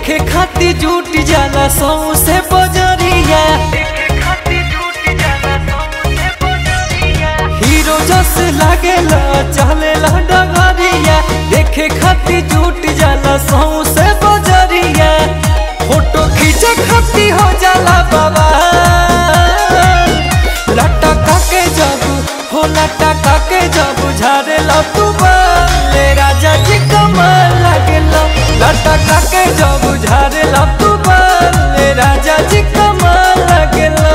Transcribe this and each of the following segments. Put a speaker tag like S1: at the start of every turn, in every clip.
S1: देखे खाती जुट जाला सौ से बजरिया हीरो जस लागेला चलेला डगरिया देखे खाती जुट जाला सौ से बजरिया फोटो खींचे खाती हो जाला बाबा लटका के जब हो लटका के जब झाड़ेला तू ले राजा जी कमाल लागेला लटका के जब झाड़ेला तू ले राजा जी कमाल लागेला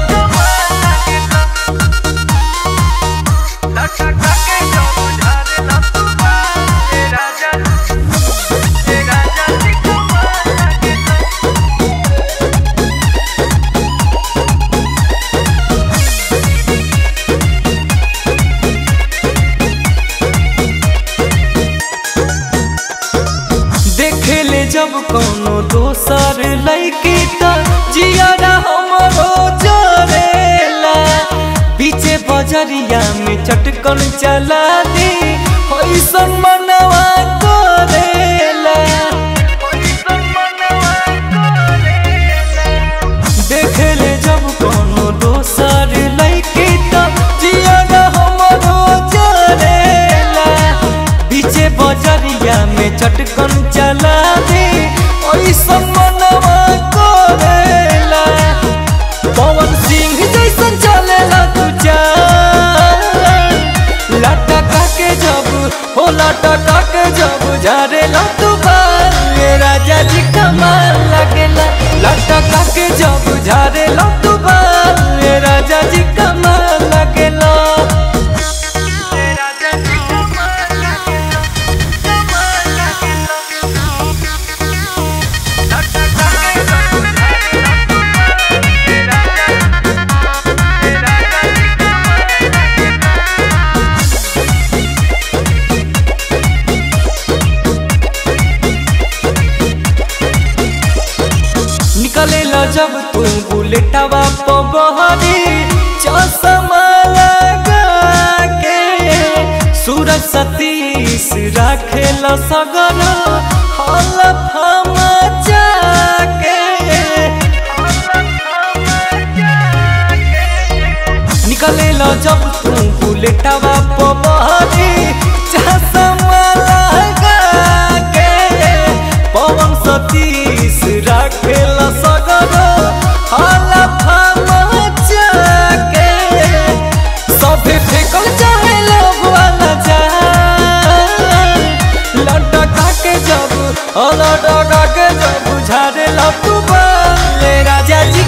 S1: देखे ले जब कोनो दोसर लैकी त जियारा हमरो जरेला पीछे बजरिया में चटकन चला दी होइसन मनवा करेला देखे ले जब कोनो दोसर लैकी त जियारा हमरो जरेला पीछे बजरिया में चटकन चला दे ओइसन मनवा करेला पवन सिंह जैसन चलेला तू चाल लटका के जब हो लटका के जब झारेला तू बाल ये राजा जी कमाल लगेला लटका के जब झारेला तू बाल ये राजा जी कमाल लगेला निकले ला जब तू बुलेटवा पगहरी चश्मा लगा के सूरज सतीश राखे ला सगर हल फमा जाके निकले ला जब तू बुलेटवा पगहरी चश्मा लगा के पवन सतीश राखेला सगर हाला फामा जाके सभे फेकल चाहे लोग वाला जा लटका के जब लटका के जब झाड़ेला तू बाले राजा जी